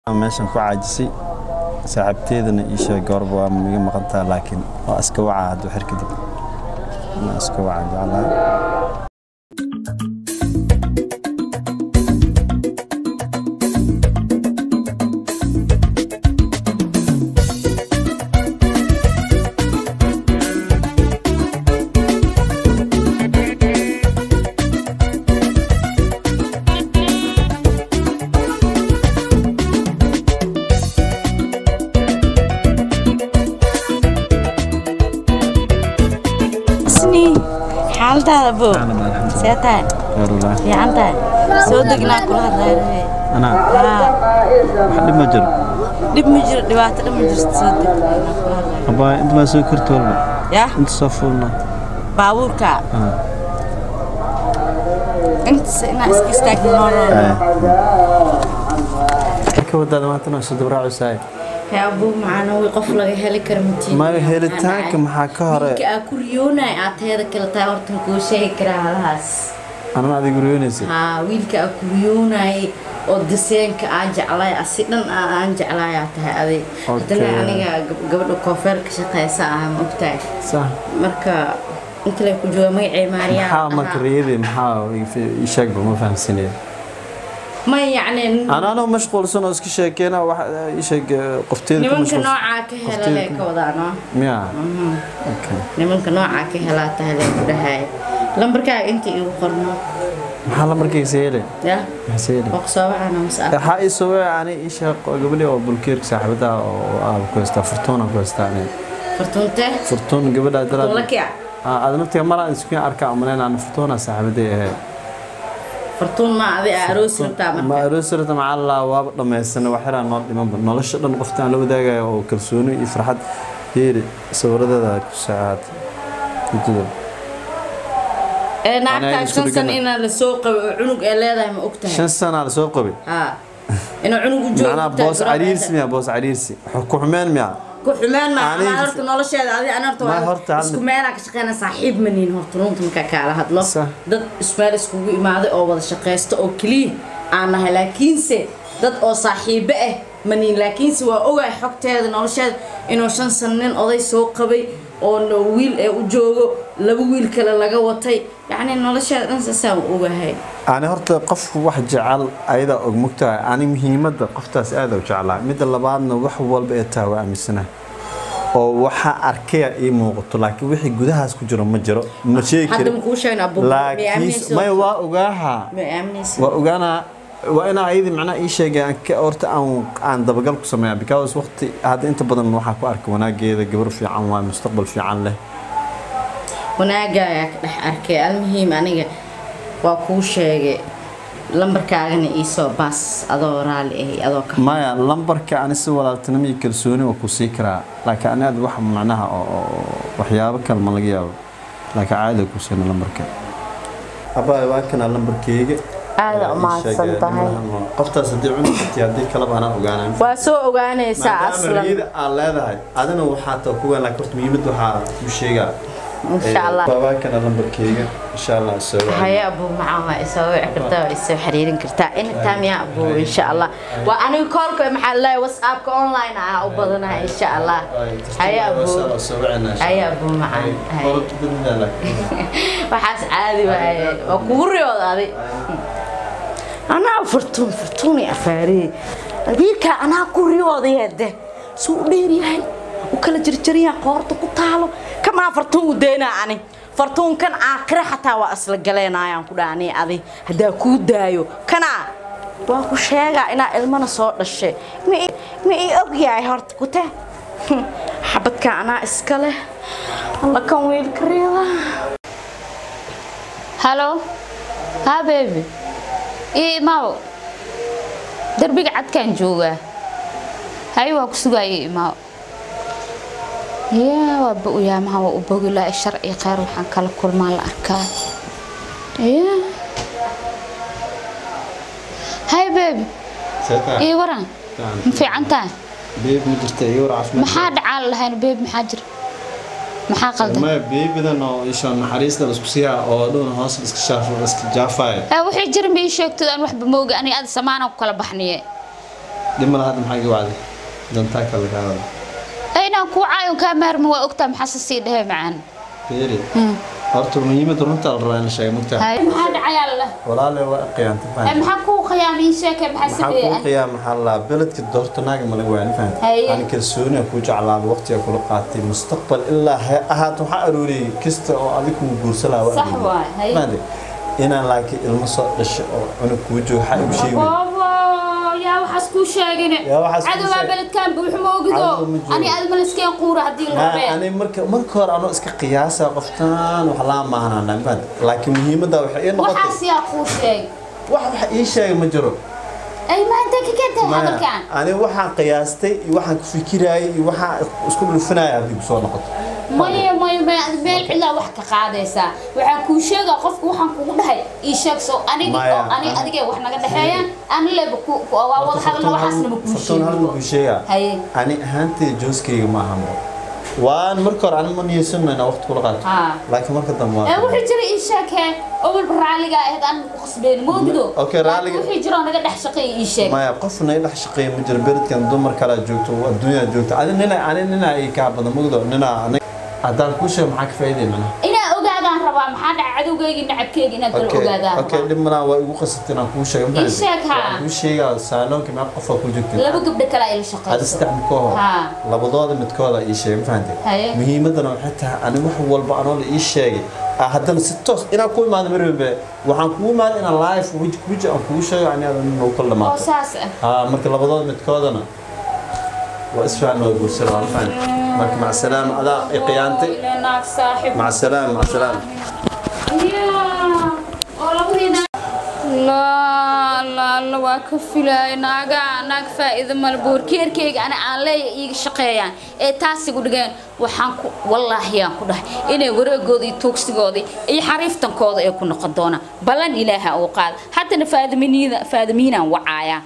meeshan ku caajisay saaxiibteedana ii sheeg goorba waa miga maqantaa laakiin waa iska wacaa hadduu xir kadib waa iska wacaa jeclahay Sini, xaaladaada bo see tahay Yarullah. fiican tahay soo degnaa kula hadlaaya anaa haa wax dhib ma jiro dhib ma jiro dhibaato dhan ma jirto soo deg inaan kula hadlaaya abaa inta maa soo karti walba yah inta soo fuulna baabuurka Ah. intas inaa iska istaagno nooloo ka wadaada maantana soo dabraacusaay yaa abuu macana way qof laga heli kara matiin ma helitaanka maxaa ka hore wiilka aa ku riyoonay aad teeda kale tahay horta kuu sheegi karaa halahaas anana adiga riyoonaysa haa wiilka aa ku riyoonay oo daseenka aan jeclay asi dhan aa aan jeclayaa tahay adig haddana Okay. aniga gab- gabadha koofeerka shaqeysa ah ma ogtahay sax marka inta lay ku jooga magacay maariyaa maxaa marka riyadii maxaa ii sheegba ma fahamsanaya ma yacni anaanoo mashquulsan oo iska sheekeena wax ii sheeg qofteeda ku nimanka mashquulsan noocaa ka hela lee ka wadaano miya okay nimanka noocaa ka helaa tahay lee ku dhahay lambarkaaga inta igu qorno maxaa la markaysa hele ya maxaa se hele boqsoobacana masa waxaa ii soo weeca ani ii sheeg gabadhi oo bulkeerka saaxiibada oo aaba ku haystaa furtuuna ku haystaa ani fartuunte furtuun gabadha tuula kic aad naftiga maraan isku arkaa umaleyn aan furtuuna saaxiibaday ahayd fartuun ma adi aa aroosi rabtaa ma marka aroosirata macalla waaba dhammaysana waxyaraa noo dhimanba nolosha dhan qofta aan la wadaagayo oo kalsooni iyo farxad yeeri sawiradeeda ku sacaad jidada ee Anaa naagtaa isku shan san dhigana. inaa lasoo qabay oo cunug ee leedahay ma ogtahay shan sanaa lasoo qabay haa inuu cunug u joogo macnaha ogtahay boos garoonka cariirsi inta- miya boos cariirsi ku xumeen miya ku xumaan ma Aniga- ama horta nolosheeda adi ana horta Ma waa horta hal isku mid- meelaa ka shaqeyna saaxiib ma nihin horta runta markaa kaala hadlo Sax. dad ismeel iskugu imaaday oo wada shaqeysta oo keliya aan nahay laakiinse dad oo saaxiibo ah ma nihin laakiinse waa ogahay xogteeda nolosheeda inuu shan san nin oday soo qabay oo no- wiil ee u joogo laba wiil kale laga watay yacni nolosheeda dhan saasaan u ogahay ani horta qofku wax jecel ayadaa og mogtahay ani muhiimadda qoftaas aada u jeclaa midda labaadna wax walba ee tahay waa aaminsanahay oo waxa arkaya ii muuqato laakiin wixii gudahaas ku jiro ma jiro ma sheegi hadda karin makuu sheegna abu laakiin may waa ogaaha ma aaminaysa waa ogaanaa waa inaa ayadii macnaha ii sheegay aan ka horta aan aan dabagal ku sameeya because waqti hadda inta badan waxaa ku arka wanaageeda gabar fiican waa mustaqbal fiican leh wanaaga ayaa ka dhex arkay almuhiim aniga waa kuu sheegay lambarkaagana iisoo baas adoo raali ahay adoo ka maya lambarka ani si walaaltinimo iyo kalsooni waa ku sii karaa laakiin ani aad wax macnaha oo oo waxyaabo kale ma laga yaabo laakiin caadi ku siina lambarka abaa waa kana lambarkeyga aada umahadsan tahay qoftaas haddii cuni karti haddii kaleba anaa ogaanay waa soo ogaanaysaa maadaama aslan riyada aad leedahay adina waxaa taa ku weyn laakiin horta muhiimad waxaa ku sheegaa insha allah waa kana lambarkeyga insha allah soo wacay haya abuu macaan waa isoo wici kartaa waa isoo xiriirin kartaa anytime yaa abuu insha allah waa aniga koolka maxaa laleeyahay whatsappka online ah u badanahay insha allah haya abuu haya abuu macaan haya waxaas caadi waaye waa kugu riyooda adi anaa furtuun furtuuni afaariyey wiilkaa anaa ku riyoodayeede suu u dheeryahay u kala jarjaryaa qoorta ku taalo kamaa fartuun u daynaa ani fartuunkan aakire xataa waa isla galeenayaan ku dhaani adi haddaa kuu daayo kanaa waa ku sheegaa inaa ilmana soo dhashay ma i- ma ii ogyahay horta kute xabadka anaa iska leh alla kan wiilka riyada halo haa beebi ii imaaw derbiga cadkaan joogaa hay waa ku sugaa ii imaaw yaa waa ba-uyaa maha waa u bogi laa shar iyo kheyr waxaan kala kulmaa la arkaa yaa hay beebi ii waran ma fiican tahay beeb ma jirta iyo war caafimaad maxaa dhacaan lahayn beebi maxaa jira maxaa qaldan ma beebidan oo isha naxariista la isku siiyaa oo dhowna hoos iska shaafo iska jaafaya ee wixii jira ma ii sheegtid aan waxba mooga aniga aad samaana ku kala baxniye dhimala hadda maxaa iga wacday dantaa kale kaa wada inaan kuu caayon kaa maarmi waa ogtaa maxaa sii dhehe macaan fiiri horta muhiimadda runta la rabaa in la sheego mugtaa Hay, maxaa dhacayaa la walaale waa qiyaanta Eh, fahanti maxaa kuu khiyaamay ii sheekay maxaa maxaa kuu sameeyay qiyaa maxaa la beledka doorta naaga ma laga waani fahanti Haye. ani kalsooniya kuu jeclaada waqtiga kula qaatay mustaqbal ilaa ha ahaato waxaa arooriyey kasta oo adig kuu guursalaa waa Sax arooriyey. waay, haye. fahanti inaan laakiin ilmo soo dhasho oo cunug kuu joogo waxaa igu sheegi boobo yaa waxaas kuu sheegine Yaa waxaas kuu cadowaa sheeg- beledkaan buuxu ma ogido Cadow ma jiro. ani aad maliskeen quura haddii la Ha, rabee ani marka marka hore anoo iska qiyaasa qoftaan wax laa maahanana fahanti laakiin muhiimadda waxay ii noqotay waxaas yaa kuu sheeg wax wax ii sheega ma jiro ay maanta ka keentay Maya, hadalkaan ani waxaan qiyaastay iyo waxaan ku fikiraayay iyo waxaan isku dhulfinaya haddii ku soo noqoto maya maya maya ad meel cilaa wax ka qaadaysaa waxaan kuu sheegaa qofku waxaan kugu dhahay ii sheeg soo anigi Maya, oo ani ah. adigee wax naga dhexeeyaan ani leba ku ku- waa wada hadalna waxaasna ma kuu fartoon hal ma sheego kuu sheegaa haye ani ahaantay jooskayga ma ahanbo waan marka hore ani ma niyeysanno inaan waqti kula qaato Ha. laakiin marka dambe ee waa wuxuu jira ii sheeg hee awalba raaliga ahayd aan ku qasbeyn moogido Okay, raaliga- wuxuu jira oo naga dhex shaqeeya ii sheeg maya qofna i dhex shaqeeya ma jiro beredkan dumar kalaa joogto adduunyaa joogto adi nina ani ninaa ii kaa badan mugdo ninaa ani- haddaan kuu sheego maxaa ka faa'iiday macnaha inaa ogaadaan rabaa maxaa dhaca cadowgayga nacabkeyga inaad kala ogaadaan okay rabaa dhib malaa waa igu qasabtay inaan kuu sheego Ii sheeg, ha. waan kuu sheegaa saaloonka meeqa qofaa ku jirta laba gabdho kale ay la hada shaqeyso saddex midkooho Ha. labadooda midkooda ii sheegay ma Haye. fahantay muhiimadana waxay tahay ani wax walba anoo la ii sheegay ah, haddana si toos inaan ku imaado marwalbe waxaan kugu imaada inaan live weji weji aan kugu sheego ani adan nagu kala oo dhamaato saas ah haa marka labadooda midkoodana waa isfahan waa guursada waan fahan marka mac salaama adaa i qiyaantay naag saaxib mac salaama mac salaama la waa ka filaay naaga naag faa'iido male boorkeerkeyga ana aan leeya iiga shaqeeyaan ee taasigu dhigeen waxaan ku wallaahi aan ku dhahay inay wareegooda iyo tuugsigooda iyo xariiftankooda ay ku noqon doonaan ballan ilaaha uu qaada haddana faadiminiina faadimiinaan wacaaya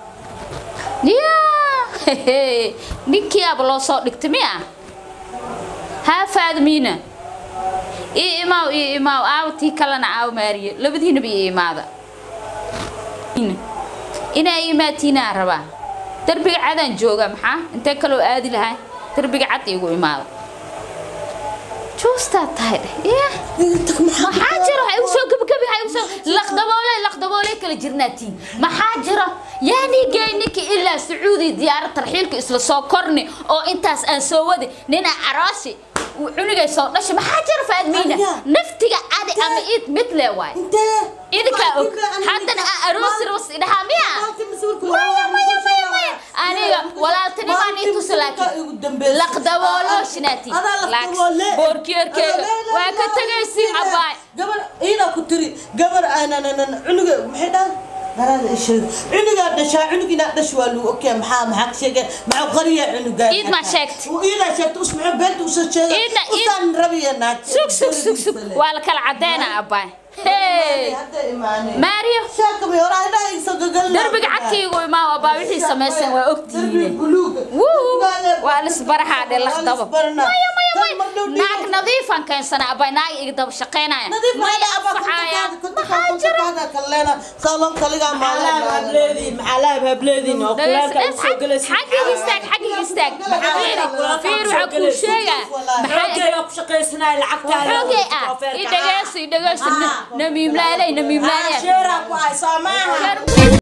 yaa ninkii aba loo soo dhigtay miya haa faadimiina ii imaaw ii imaaw aaw tii kalena aaw maariye labadiinaba ii imaada inaa ii imaatiinaa rabaa darbiga cadaan jooga maxaa intee kaloo aadi lahaa darbiga cad iigu imaada juustaa tahay dheh maxaa jiro ha igu soo gebagabi ha igu soo laqdaboole laqdaboole kala jirnaatiin maxaa jiro yaani gey ninki ilaa sacuudi diyaarad tarxiilka isla soo korni oo intaas aan soo wadi nina caroosi cunugay soo dhashay maxaa jiro faadmiina naftiga adi ama id mid le waay idinkaa og haddana aa aroosi ros idhahaa miya maya maya maya maya aniga walaaltinimaan ii tusa laakiin laqdaboolooshinaati boorkeerkeega waa ka tegaysiin abaay gabar iidaa ku tiri gabar aanan cunuga maxay dhaan garaada isheeg cunugaa dhashaa cunug inaa dhash waa lagu ogyaa maxaa maxaa ka sheegay maxaa qariya cunugaa Iid maa sheegtay. iidaa sheegtay us maxaa beenta usoo sheegay Iidna- iid- usaan rabiya naag sug sug sug sug waa la kala cadeynaa abaay hey hadda imaanay maariyo sheekami hore hadhaa igso gagal darbiga cadkaygu imaa abaa wixii samaysan waa ogtihiine buluuga wuu waa lisbarahaa dhe laqdabo maya maya maya naag nadiifan keensana abay naag iga daba shaqeynaya maya anfacaaya maxaa jira xaggiga istaag xaggiga istaag fiir waxaa kuu sheegaa maxaa xoogay ah i dhageyso i dhageyso namiimlaaley namiimlaaley